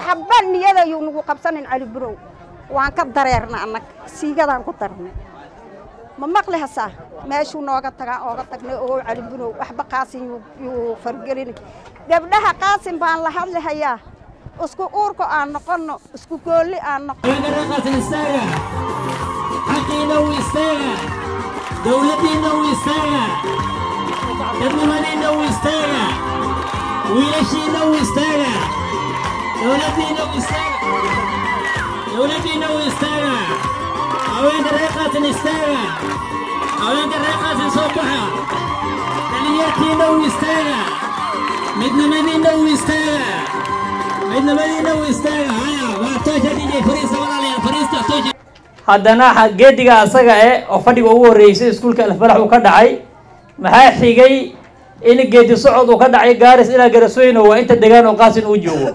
waxba niyada ayuu nagu qabsanin cali burow waan ka dareerna annaga siigadaan ku darnay ma maqli hasaa meeshuu nooga tagaa ooga tagnay oo cali burow waxba qaasin yuu fargelin gabdhaha qaasin baan la hadlihayaa isku uurka aan noqonno isku goolli aan noqon xaqiina u istaaga dowladdiinna u istaaga dadnimadiinna u istaaga wiilashiinna u istaaga dowladdiinna u istaaga dowladdiinna u istaaga haweenka reer qaasin istaaga haweenka reer qaasin soo baxa dhalinyartiinna u istaaga midnimadiinna u istaaga midnimadiinna u istaaga haya waa toosha dj fariista walaalayaal fariista toosha haddana geediga asaga eh oo fadhiga ugu horreysay iskuulka alfalax uu ka dhacay maxaa xigay in geedi socod uu ka dhacay gaaris ilaa garasweyno waa inta degaan oo qaasin uu joogo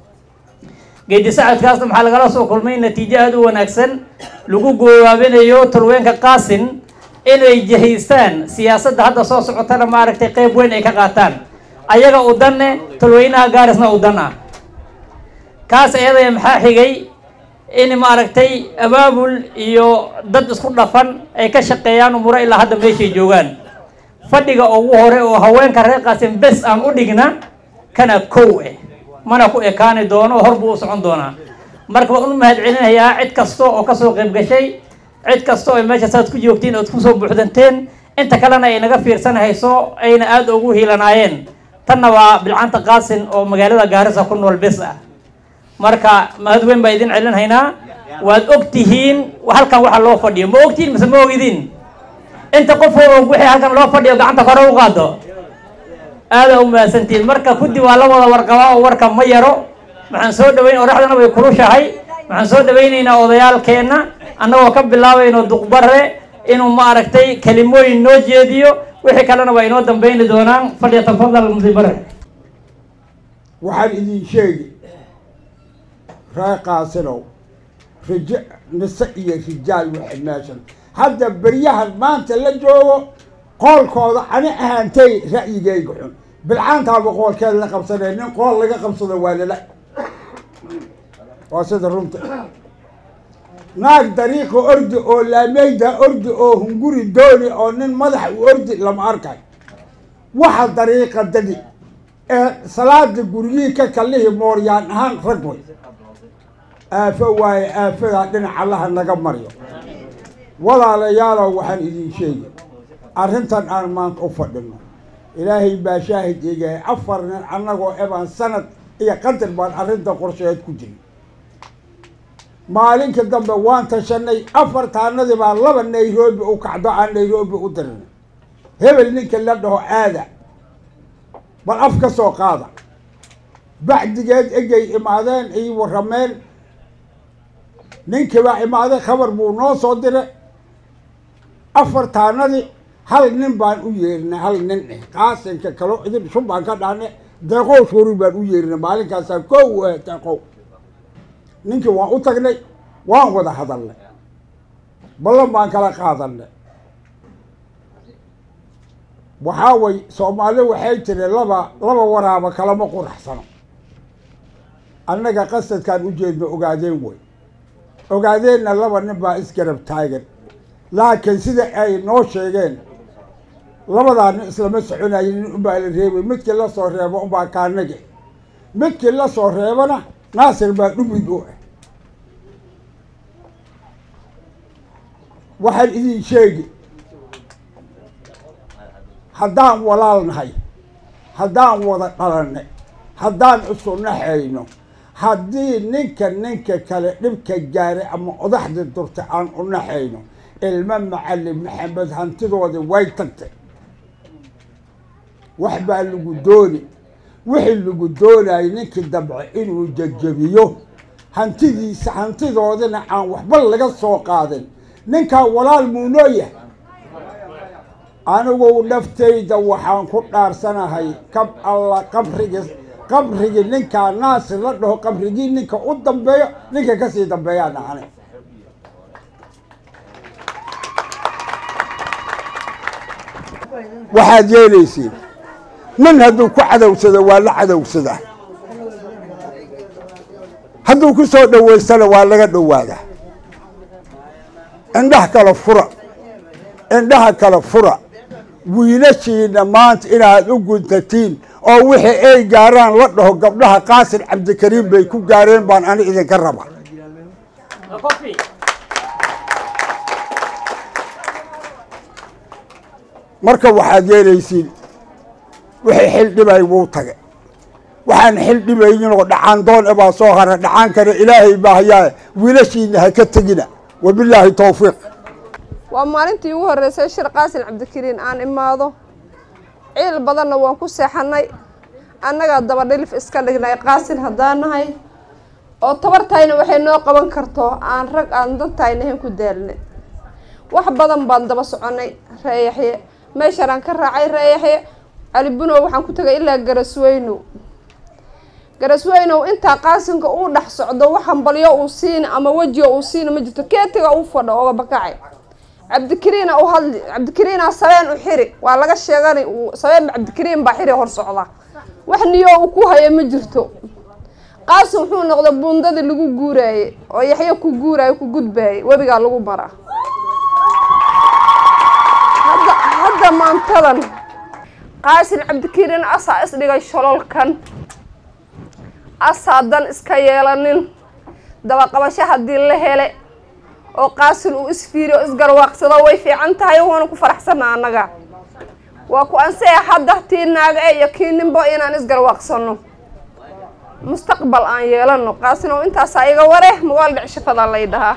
geedi socodkaasna maxaa lagala soo kulmay natiijo aada u wanaagsan lagu goobaabinayo tolweenka qaasin inay jihaystaan siyaasadda hadda soo socotana maaragtay qeyb weyn ay ka qaataan ayaga u danne tolweynaha gaarisna u dan ah kaas ayadaya maxaa xigay in maaragtay abaabul iyo dad isku dhafan ay ka shaqeeyaan umuro ilaa hadda meeshay joogaan fadhiga ugu hore oo haweenka reer qaasin bes aan u dhigna kana kow eh mana ku ekaani doono hor buu u socon doonaa marka waan u mahad celinayaa cid kasta oo kasoo qayb gashay cid kasta oo meesha saad ku joogtiin ood kusoo buuxdanteen inta kalena ay naga fiirsanahayso ayna aada ugu hiilanaayeen tanna waa bilcanta qaasin oo magaalada gaarisa ku nool bes ah marka mahad weyn baa idin celinhaynaa waad og tihiin halkan waxa loo fadhiyo ma ogtihiin mise ma ogidin inta qof oo wixii halkan loo fadhiyo gacanta kore u qaado aada u mahadsantihiin marka kuddi waa la wada warqabaa oo warka ma yaro waxaan soo dhaweyn oraxdana way kulushahay waxaan soo dhawaynaynaa odayaalkeenna annagoo ka bilaabayno duqbare inuu maaragtay kelimooyin noo jeediyo wixii kalena waa inoo dambayni doonaan fadhiya tafadal mudibare waxaan idin sheegi ree qaasinow rij nise iyo rijaal waxay meeshan hadda beryahan maanta la joogo qoolkooda ani ahaantay ra'yigayga xun bilcaantaaba qoolkeeda la qabsanay nin qool laga qabsado waa lala waa sida runta naag dariiqa ordi oo laameyda ordi oo hunguri dooni oo nin madaxa u ordi lama arkay waxa dariiqa dadi ee salaada guryihii ka kalihi mooryaan ahaan rag way aafo waaye aafadaa dhinac allaha naga maryo walaalayaalow waxaan idin sheegi arrintan aan maanta u fadhino ilaahay baa shaahid eegahay afar nin annagoo ebaan sanad iyo qadar baan arrinta qorsheed ku jirin maalinka dambe waan tashanay afartaanadii baa laba nairobi u kacdo aan nairobi u dirinay hebel ninka la dhaho aada bal af ka soo qaada bacdigeed egay imaadeen ay warrameen ninkii baa imaaday khabar buu noo soo diray afartaanadii hal nin baan u yeerinay hal nin eh qaasinka kalo idin shun baan ka dhahnay deeqow shuri baan u yeerinay maalinkaasaa kow eh deeqow ninkii waan u tagnay waan wada hadalnay ballan baan kala qaadanay waxaa way soomaali waxay tiri laba laba waraaba kalama quraxsano annaga qasadkaan u jeedno ogaadeen wey ogaadeenna laba nin baa isgarab taagan laakiin sida ay noo sheegeen labadaa nin islama soconayo nin unbaa la reebay midkii la soo reebo unbaa kaanage midkii la soo reebana naasir baa dhumid u ah waxaan idin sheegi haddaan walaal nahay haddaan wada dhalanay haddaan isu naxayno haddii ninka ninka kale dhibka gaaray ama odaxda durta aan u naxayno ilmo macalin maxamed hantidoodii way tagtay wax baa lagu dooni wixii lagu doonayay ninkii dabce inuu jajabiyo hantidiisa hantidoodina aan waxba laga soo qaadin ninkaa walaal muunoo yahay anigu naftayda waxaan ku dhaarsanahay kab alla qabrigi qabrigii ninkaa naasir la dhaho qabrigii ninka u dambeeyo ninka kasii dambeeyaan ahani waxaad yeelaysiin nin hadduu ku cadowsado waa la cadowsadaa hadduu ku soo dhowaystana waa laga dhowaadaa indhaha kala fura indhaha kala fura wiilashiina maanta inaad u guntatiin oo wixii ay gaaraan la dhaho gabdhaha qaasin cabdikariim bay ku gaareen baan ani idinka raba marka waxaad yeelaysiin wixii xil dhibay wuu tage waxaan xil dhibaynin oo dhacaan doon e baa soo hara dhacaan kale ilaahay baa hayaa wiilashiina ha ka tegina wabilaahi towfiiq waa maalintii ugu horreysay shir qaasin cabdikariin aan imaado ciil badanna waan ku seexanay annagaa dabadhilif iska dhignay qaasin haddaan nahay oo tabartayna waxay noo qaban karto aan rag aan dantayna ahayn ku daalnay wax badan baan daba soconay reeyaxye meeshaan aan ka raacay reeyaxye cali bunow waxaan ku tegay ilaa garasweynow garasweynow intaa qaasinka uu dhex socdo wax hambalyo uu siina ama wejiga uu siina ma jirto keetiga uu fadho oga bakacay cabdikariina u hadli cabdikariina sabeen u xiri waa laga sheegani sabeen cabdikariin baa xiri hor socda wax niyo uu ku haya ma jirto qaasin wuxuu noqday buundadii lagu guuraaye oo yaxyo ku guuraayo ku gudbaayay webigaa lagu maraa hadda hadda maantadan qaasin cabdikariin asaa isdhigay shololkan asaa dan iska yeelanin dabaqabasho haddii la hele oo qaasin uu isfiiriyo o isgarwaaqsado way fiican tahay waana ku faraxsana annaga waa ku ansaya hadda tii naaga e iyo kii ninbo inaan isgarwaaqsano mustaqbal aan yeelano qaasin oo intaasaa iga ware magaal dhicshafada lay dhahaa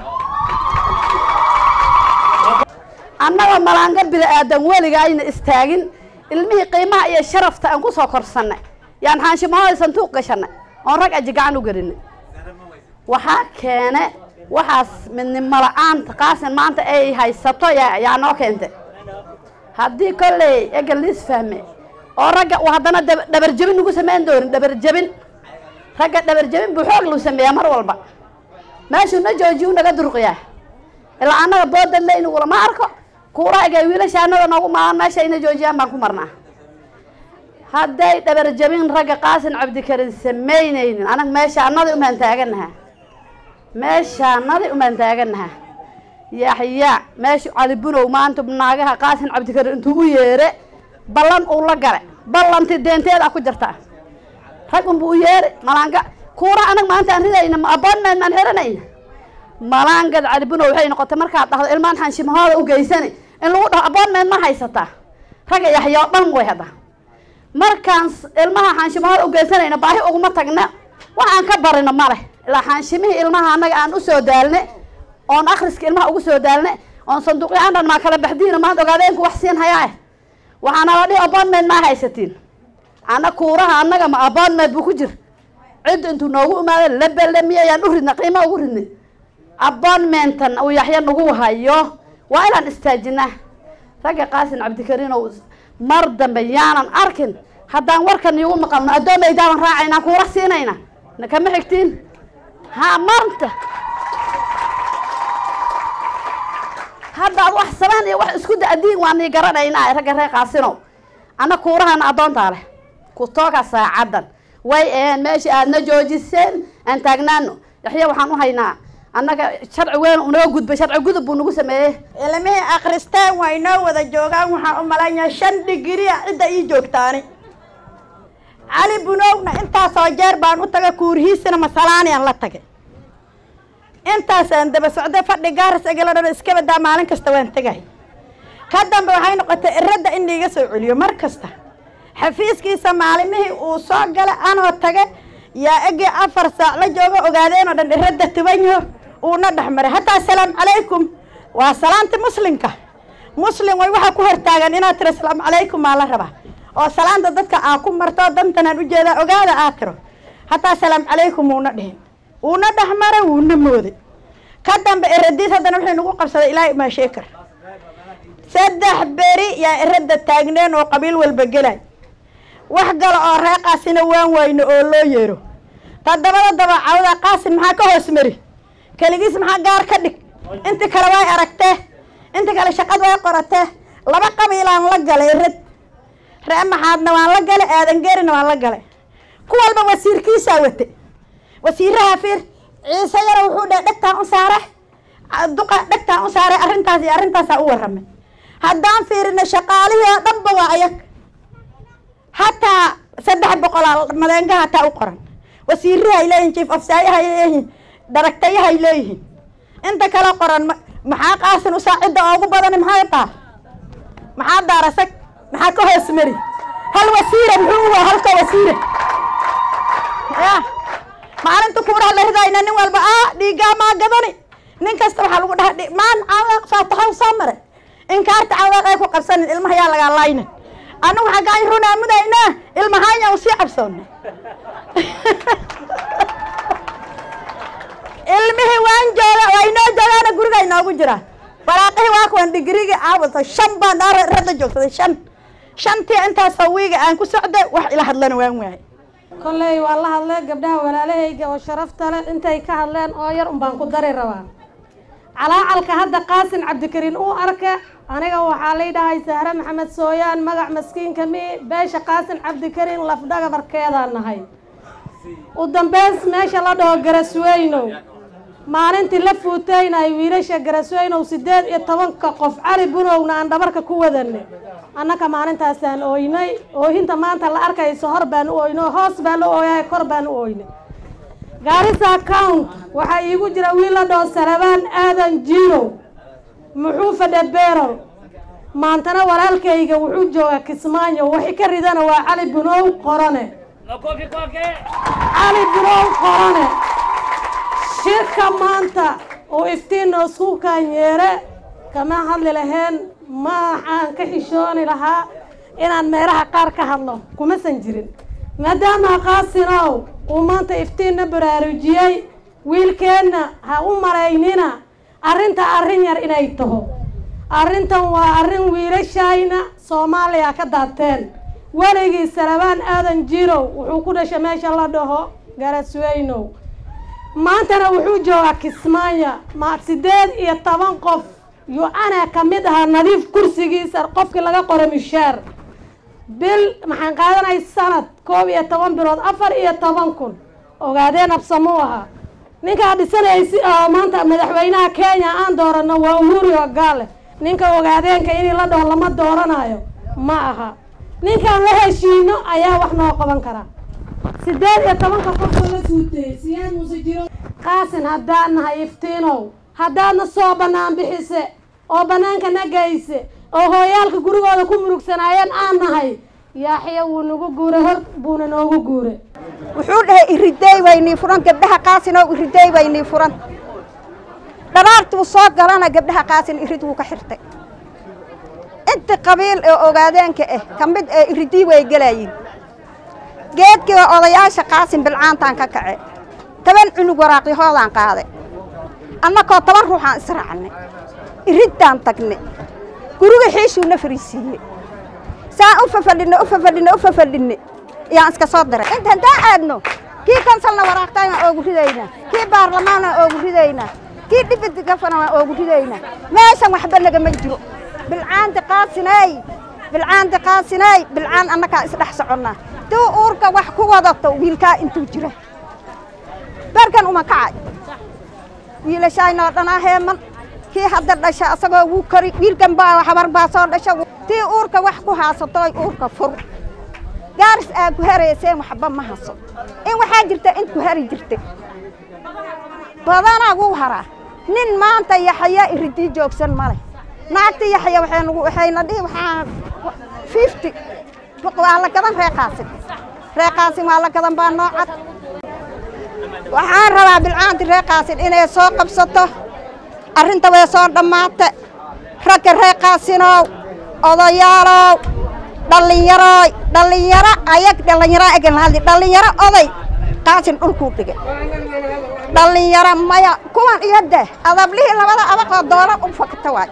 annaga malaanga bini-aadan weliga ayna istaagin ilmihii qiimaha iyo sharafta aan ku soo korsannay yaan xaanshimahooda santuuq gashanay oon rag aji gacan u gelinay waxaa keene waxaas midnimo la-aanta qaasin maanta ay haysato yaa yaa noo keentay haddii kolley egan liis fahme oo ragga uu haddana dab- dhabarjebin ugu samayn doonin dhabarjebin ragga dhabarjebin buu xoog lagu sameeyaa mar walba meeshuu na joojiyu naga durqiyaa ilaa annaga boodad le inuu lama arko kuuraaga wiilasha annaga noogu maahan meesha ina joojiyaan baan ku marnaa hadday dhabarjebin ragga qaasin cabdikarin samaynaynin anag meeshaanadii umaan taaganaha meeshaanadii umaan taaganaha yaxya meeshu cali bunow maanta naagaha qaasin cabdikarin intuu u yeere ballan uu la gale ballanti deenteeda ku jirta rag unbu u yeere malaanga kuura anag maanta aan ridayna ma aboonmeed maan xiranayna malaangad cali bunow waxay noqotay markaad dhahdo ilmaan xanshimahooda u geysani in lagu dhaho aboonmeed ma haysataa ragga yaxya oo dhan way hadda markaan s- ilmaha xaanshimahooda u geysanayna baahi uguma tagna waxaan ka barino ma leh ilaa xaanshimihii ilmaha annaga aan usoo daalne oon akhriska ilmaha ugu soo daalne oon sanduuqyaan dhan maa kala baxdiina maanta ogaadeenku wax siin hayaa waxaana la dhihi aboonmeed maa haysatiin ana kuuraha annaga ma aboonmeed buu ku jir cidda intuu noogu imaada labelamiy ayaan u ridna qiima ugu ridnay aboonmentan uu yaxya nagu hayo waa inaan istaajinaa ragga qaasin cabdikariin oo mar dambe yaanan arkin haddaan warkan iigu maqalno addoomaydaaban raacaynaa kuura siinayna na kama xigtiin ha maanta haddaad wax samaan iyo wax isku da-diin waa nii garanaynaa ragga reer qaasinow anna kuurahana addoontaa leh ku tooga saacaddan way aheen meesha aadna joojiseen aan taagnaano yaxya waxaan u haynaa annaga sharci weyn unaga gudbay sharci gudub buu nagu sameeyey ilmihii akhristeen waa inoo wada joogaan waxaan u malaynayaa shan dhigiriya cidda ii joogtaani cali bunowna intaasoo jeer baan u tagay kuurihiisina masalaaniyan la tagay intaasaan daba socday fadhi gaaris egala dhan iska badaa maalin kasta waan tegay ka dambe waxay noqotay iradda in liiga soo celiyo mar kasta xafiiskiisa maalimihii uu soo galay anoo tage yaa egii afar saac la joogo ogaadeenoo dhan iradda tubanyaho uuna dhex maray hataa asalaamu calaykum waa salaanta muslimka muslim way waxaa ku hortaagan inaad tiro asalaamu calaykum maa la rabaa oo salaanta dadka aa ku marto dantanaan ujeedaa ogaada aad tiro hataa asalaamu calaykum uuna dhihin uuna dhex maray wuuna mooday ka dambe iradiis haddana wuxuu nagu qabsaday ilaahay imaa sheekar saddex beri yaa iradda taagneen oo qabiil walba gelay wax gala oo ree qaasina waan wayno oo loo yeero toddobada dabacawda qaasin maxaa ka hoos mari keligiis maxaa gaar ka dhig inti kale way aragtee inti kale shaqad way qoratee laba qabiilaan la galay rad ree maxaadna waan la galay aadan gerina waan la galay ku walba wasiirkiisaa wate wasiiraha fiir ciise yara wuxuu dhahay dhegtaan u saare duqa dhegtaan u saare arrintaas iyo arrintaasaa u warramay haddaan fiirino shaqaalihii oo dhanba waa ayag hataa saddex boqolaa madeenga hataa u qoran wasiirahay leeyihin chief ofsaayahay leeyihin daragtayahay leeyihiin inta kale qoran ma- maxaa qaasin usaacidda oogu badani maxay taa maxaa daarasag maxaa ka hoos mari hal wasiire muxuu u waa halka wasiire ya maalinta kuuraha la ridayna nin walba ah dhiigaa maa gadani nin kasta waxaa lagu dhaha "Dhi- maan cawaaq faataxa u soo maray inkaarta cawaaq ay ku qabsanin ilmaha yaa lagaa layna anagu xaggaan runaa mudaynaa ilmahanya u sii cabsoona ilmihii waan jooga waa inoo joogaana guriga inoogu jira waraaqihii waa kuwan digriga aawata shan baan dhaa radda joogsaday shan shantii intaasoo wiiga aan ku socday wax ila hadlana waan waayay kolley waa la hadlay gabdhaha walaalahayga oo sharafta leh intay ka hadleen oo yar unbaan ku dari rabaa calaacalka hadda qaasin cabdikariin uu arka aniga waxaa lay dhahay sahre maxamed sooyaan magac maskiinka mi beesha qaasin cabdikariin lafdhagabarkeedaan nahay u dambeys meesha la dhaho garasweynow maalintii la fuutaynay wiilasha garasweynow sideed iyo tobanka qof cali bunowna aan dhabarka ku wadanay annaka maalintaasaan ooynay oohinta maanta la arkayso hor baan u ooynay hoos baan la ooyay kor baan u ooynay gaarisa account waxaa iigu jira wiil la dhaho salabaan aadan jirow muxuu fadha beerol maantana walaalkayga wuxuu joogaa kismaayo wixii ka ridana waa cali bunow qorane cali bunow qorane shirka maanta uu iftiinna isku kaanyeere kama hadli laheen ma waxaan ka xishooni lahaa inaan meeraha qaar ka hadlo kumasan jirin maadaama qaasinow uu maanta iftiinna baraarujiyey wiilkeenna ha u maraynina arrinta arrin yar inay taho arrintan waa arrin wiilashayna soomaaliya ka daateen weligii salabaan aadan jirow wuxuu ku dhashay meesha la dhaho garasweynow maantana wuxuu joogaa kismaayo ma sideed iyo toban qof yu ana ka mid ahaa nadiif kursigiisa qofkii laga qoro mishaar bil maxaan qaadanay sanad koob iyo toban bilood afar iyo toban kun ogaadeen absamuu ahaa ninkaa dhisanaysi oo maanta madaxweynaha kenya aan doorano waa uhuru ogaale ninka ogaadeenka inii la dhaho lama dooranayo ma aha ninkaan la heshiino ayaa wax noo qaban karaa sideed iyo tobanka qofka la suutay siyaad muuse jiro qaasin haddaan nahay iftiinow haddaadna soo bannaan bixise oo bannaanka na geyse oo hooyaalka gurigooda ku murugsanaayeen aan nahay yaaxya wuu nagu guuray hor buuna noogu guuray wuxuu dhahay iridey waynii furan gabdhaha qaasinoo iridey waynii furan dharaartuu soo galana gabdhaha qaasin irid wuu ka xirtay inti qabiil ee ogaadeenka ah ka mid ee iridii way gelayiin geedkii odayaasha qaasin bilcaantaan ka kace toban cunug waraaqyahoodaan qaaday annakoo toban ruuxaan israacnay iriddaan tagnay guriga xiishuuna fariisiiyey saan u fafadhinne u fafadhinne u fafadhinne yaan iska soo diray inta haddaan aadno kii konsalna waraaqtayna oogu ridaynaa kii baarlamaanna oogu ridaynaa kii dhibid gafana waan oogu ridaynaa meeshan waxba nagama jiro bilcaanti qaasinay bilcaanti qaasinay bilcaan annakaa isdhex soconnaa tuu uurka wax ku wadato wiilkaa intuu jira barkan uma kacay wiilashaynoo dhanaa heeman kii hadda dhasha asagoo wuu kori wiilkan baa habar baa soo dhasha tii uurka wax ku haasatoy uurka fur gaaris aa ku harayseen waxba ma haso in waxaa jirta int ku hari jirta badanaa wuu haraa nin maanta yaxaya iridii joogsan male naagti yaxaya waxay nagu waxayna dhihi waxaa fifty waa la gadan reeqaasin reeqaasin waa la gadan baa noo cad waxaan rabaa bilcaanti reeqaasin inay soo qabsato arrinta way soo dhammaata ragga reeqaasinow odayaalow dhallinyarooy dhallinyaro ayag dhallinyaro egan lahadli dhallinyaro oday qaasin dhulkuu dhigay dhallinyaro maya kuwan iyo deh adablihii labada abaqoo doolar u fakta waay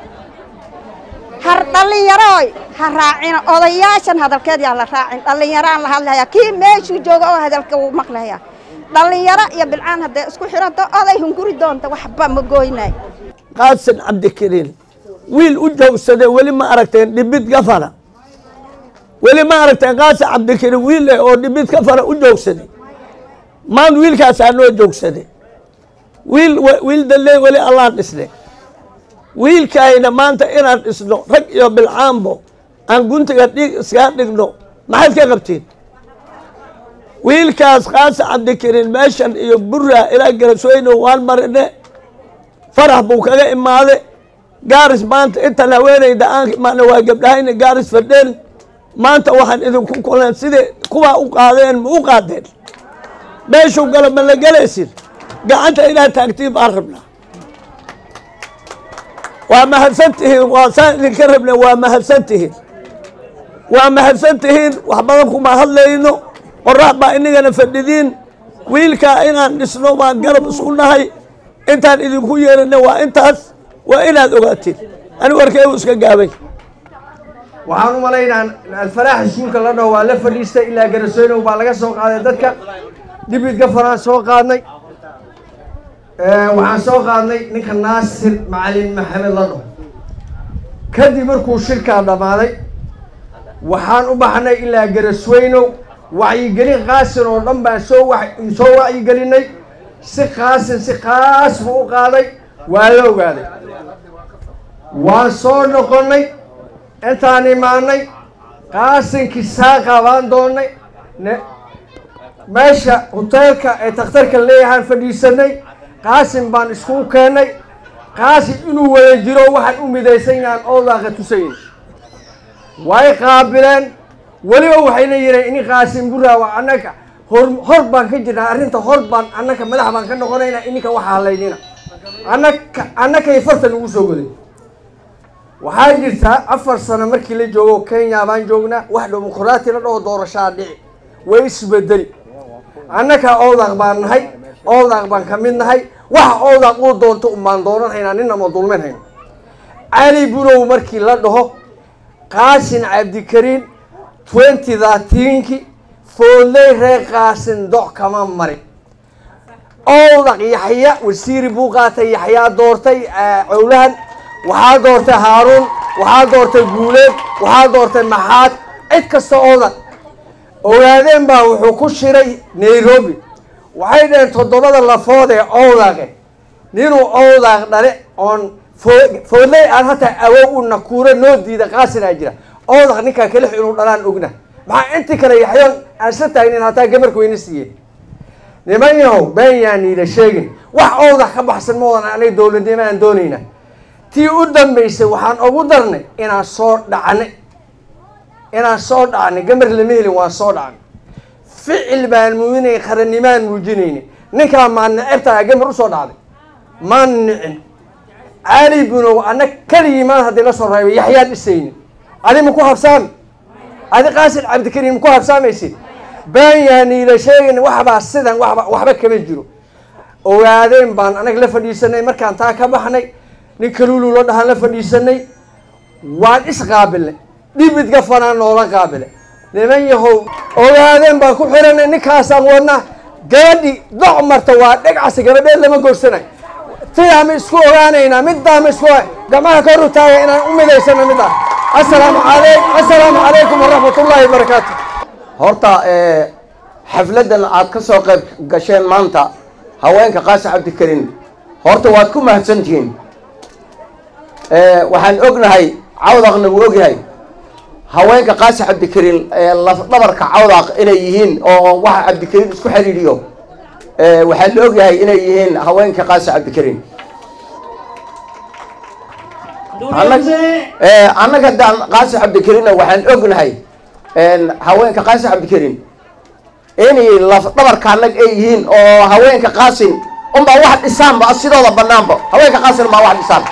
har dhallinyarooy ha raacina odayaashan hadalkeed yaa la raacin dhallinyaraan la hadlayaa kii meeshuu jooga oo hadalka wuu maqlayaa dhallinyaro iyo bilcaan hadday isku xirato oday hunguri doonta waxba ma gooynay qaasin cabdikariin wiil u joogsaday weli ma aragteen dhibid gafara weli ma aragteen qaasin cabdikariin wiil eh oo dhibid gafara u joogsaday maan wiilkaasaa noo joogsaday wiil wiil dalle weli allaan dhisne wiilkaayna maanta inaan dhisno rag iyo bilcaanbo aan guntiga dhig iskaa dhigno maxaad ka qabtiin wiilkaas qaasa cabdikarin meeshan iyo burra ilaa garasweyno waan marine farax buu kaga imaade gaaris maanta intan haweenayda aan imaana waa gabdhahayna gaaris fadheen maanta waxaan idinku kulan sidai kuwaa u qaadeen ma u qaadeen meeshuu galo ma la gelaysin gacanta inaad taagtiin baan rabnaa waa mahadsan tihiin waa saan idinka rabna waa mahadsan tihiin waa mahadsan tihiin wax badan kuma hadlayno qorax baa inagana fadhidiin wiilkaa inaan dhisno baan garab isku nahay intaan idinku yeerana waa intaas waa inaad ogaatiin ani warkeedu iska gaabay waxaan u malaynaa alfalaax iskuulka la dhaho waa la fadhiistay ilaa garasooynow baa laga soo qaaday dadka dhibidka faraan soo qaadnay waxaan soo qaadnay ninka naasir macalin maxamed la dhaho kadib markuu shirkaa dhammaaday waxaan u baxnay ilaa garasweynow wacyigelin qaasin oo dhan baan soo wa soo wacyigelinay si qaasin si qaas buu u qaaday waa la ogaaday waan soo noqonnay intaan imaanay qaasinkii saaqa baan doonnay meesha hoteelka ee takhtarka leeyahaan fadhiisanay qaasin baan iskugu keennay qaasin inuu wada jiro waxaan u midaysan yahaan oodaaqa tusayn way qaabileen weliba waxayna yidheen ini qaasin buraawa annaga hor hor baan ka jirnaa arrinta hor baan annaka madax baan ka noqonaynaa ininka waxa halaynina annaka annakay fartan ugu soo goday waxaa jirtaa afar sano markii la joogo kenya baan joognaa wax dimuqraati la dhaho doorashaa dhici way isbedeli annaka oodaq baan nahay oodaq baan ka mid nahay waxa oodaq uu doonto umbaan doonan haynaa nina ma dulmin hayno cali bunow markii la dhaho qaasin cabdikariin twenty thirteenki foodley reer qaasin doc kama marin oodaq yaxya wasiiri buu qaatay yaxyaa doortay cowlahan waxaa doortay haaruun waxaa doortay guuleed waxaa doortay maxaad cid kasta oodan ogaadeen baa wuxuu ku shiray nairobi waxay dhaheen toddobada lafood ee owdaaqe ninuu owdaaq dhale oon foodley aan hataa awow u nakuuro noo diida qaasinaa jira owdaq ninkaa kalix inuu dhalaan ogna maxaa intii kale yaxyoon aan isla taagnin hataa gabarka wayna siiyeen niman yahow been yaan niila sheegin wax owdaq ka baxsan moodan anay dowladnimo aan doonayna tii u dambaysay waxaan ugu darnay inaan soo dhacnay inaan soo dhacnay gamar lama helin waan soo dhacnay ficil baan muujinay qarannimaan muujinaynay ninkaa maan necebtaa gamar usoo dhacday maan nicin cali bunow anna keligii maan haddii la soo reebay yaxyaa dhisaynin adi ma ku habsaami adi qaasin cabdikariim ma ku habsaamaysid baan yaaniila sheegayn waxbaa sidan waba waxba kama jiro ogaadeen baan anag la fadhiisanay markaan taa ka baxnay nin kaluulu la dhahaan la fadhiisanay waan isqaabilnay dhibidka fanaan noola qaabile niman yahow ogaadeen baan ku xiranay ninkaasaan wadnaa gabadhi doc marta waa dhegcasi gabadheed lama goorsanayo sidaa ma isku ogaanaynaa middaa ma isku gamaha kor u taaga inaan u midaysano middaa assalaamu alay assalaamu calaykum waraxmat ullaahi wabarakaatu horta xafladan aad ka soo qayb gasheen maanta haweenka qaasi cabdikariin horta waad ku mahadsantihiin waxaan ognahay cawdaqna wuu ogyahay haweenka qaasi cabdikariin lafdhabarka cawdaq inay yihiin oo waxa cabdikariin isku xiriiriyo waxaa la ogyahay inay yihiin haweenka qaasi cabdikariin annaga daan qaasi cabdikariinna waxaan ognahay haweenka qaasi cabdikariin inay lafdhabarka annag ay yihiin oo haweenka qaasin unbaa wax dhisaanba sidooda banaanba haweenka qaasin unbaa wax dhisaan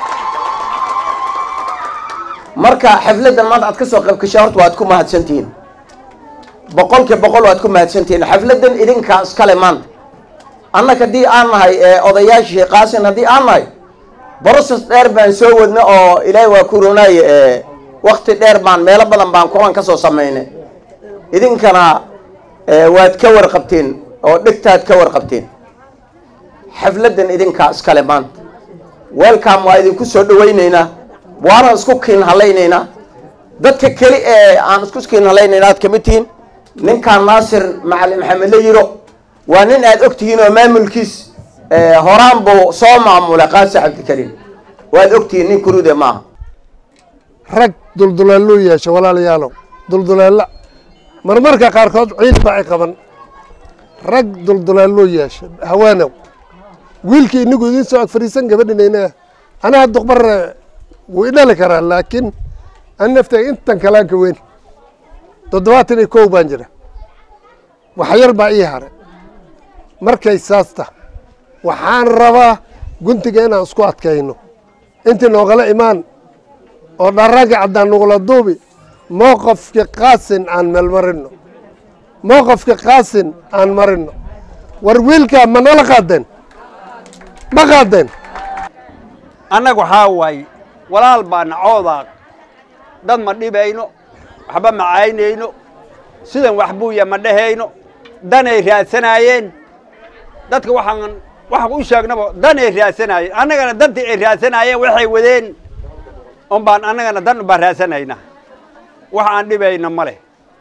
marka xafladan maanta aad ka soo qayb gashay horta waad ku mahadsantihiin boqolkiiba boqol waad ku mahadsantihiin xafladan idinkaa iskale maanta annaga haddii aan nahay odayaashii qaasin haddii aan nahay broses dheer baan soo wadna oo ilaahay waa ku roonaaye wakti dheer baan meelo badan baan kulan ka soo samaynay idinkana waad ka warqabteen oo dhegtaad ka warqabteen xafladan idinkaa iskale maanta welcome waa idinku soo dhawaynaynaa waana isku kiin halaynaynaa dadka keli ee aan isku kiin halaynayna aad kamid tihiin ninkaan naasir macalin maxamed la yiro waa nin aad og tihiin oo maamulkiis horaan buu soo maamulay qaasi cabdikariim waad ogtihiin nin kurude maaha rag dulduleelluu yeesha walaalayaalow dulduleella marmarka qaarkood ciid baa ay qaban rag dulduleelluu yeesha hawaanow wiilkii inigu idiin soo ag fadhiisan gabadhinayna anaha duqbar wuu idhali karaa laakiin an naftay intan kalaanka weyn toddobaatan iyo kow baan jira wax yar baa ii hare markay saasta waxaan rabaa guntiga inaan isku adkayno intii noogala imaan oo dharagga caddaan nugula duubi mowqafka qaasin aan meelmarino mowqafka qaasin aan marino war wiilkaa ma nala qaadeen ma qaadeen annaga waxaa waaye walaal baa nacoodaa dad ma dhibayno waxba ma caynayno sidan wax buuya ma dhehayno danay raadsanaayeen dadka waxaan waxaan u sheegnaba danay raadsanaayeen annagana dantii ay raadsanaayeen waxay wadeen un baan annagana dan baan raadsanayna wax aan dhibayno ma leh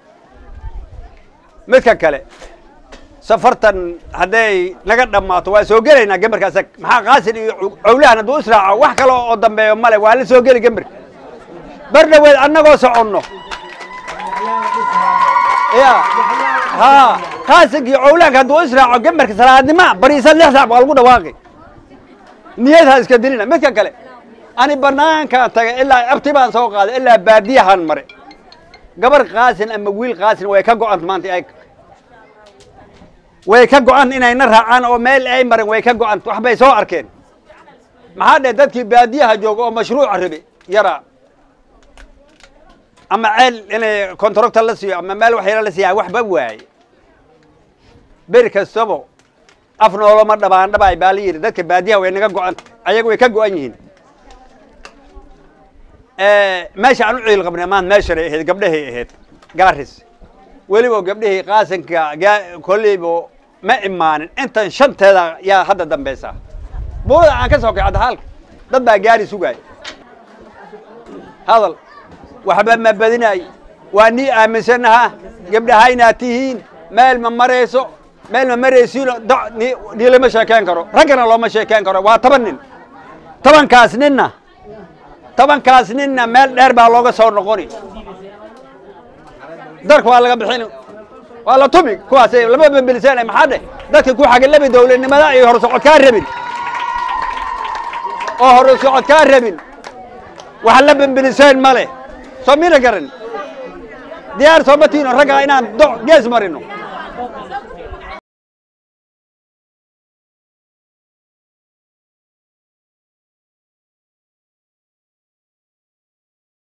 midka kale safartan hadday naga dhammaato waa soo gelaynaa gemberka asag maxaa qaasin iyo cowlahan hadduu israaco wax kale oo dambeeyo male waa la soo geli gemberka bar dhaweed annagoo soconno ya ha qaasinka iyo cowlaanka hadduu israaco gemberka salaadnima bariisa lix saac baa lagu dhawaaqi niyadha iska dilina midka kale ani banaankaan tagay ilaa abti baan soo qaaday ilaa baadiyahan mare gabar qaasin ama wiil qaasin way ka go-anta maanta ay way ka go-an inayna raacaan oo meel ay marin way ka go-an wax bay soo arkeen maxaa dheh dadkii baadiyaha jooga oo mashruuca rabe yaraa ama ceel inay kontarocta la siiyo ama meel waxyala la siiya waxba waaye beri kastabo af nooloma dhabaan dhabaay baa la yidhi dadka baadiyaha way naga go-an ayaga way ka go-an yihiin meesha aan u ciil qabnay maanta meeshanay ahayd gabdhahay ahayd gaaris weliba gabdhihii qaasinka kolleybo ma imaanin intan shanteeda yaa hadda dambaysa buurada aan ka soo kay hadda halka dad baa gaari sugaaya hadal waxba ma badinaay waa nii aaminsanaha gabdhaha inaad tihiin meel ma marayso meel ma maraysiino nii lama sheekeen karo raggana looma sheekeen karo waa toban nin tobankaas ninna tobankaas ninna meel dheer baa looga soo noqoni darka waa laga bixin waa la tumi kuwaas lama bambelisaan maxaa dheh dadka ku xagalabi dawladnimada iyo horsocod kaa rabin oo horsocod kaa rabin wax la bambelisaan ma leh soo mina garan diyaar sooma tiino ragga inaan do gees marino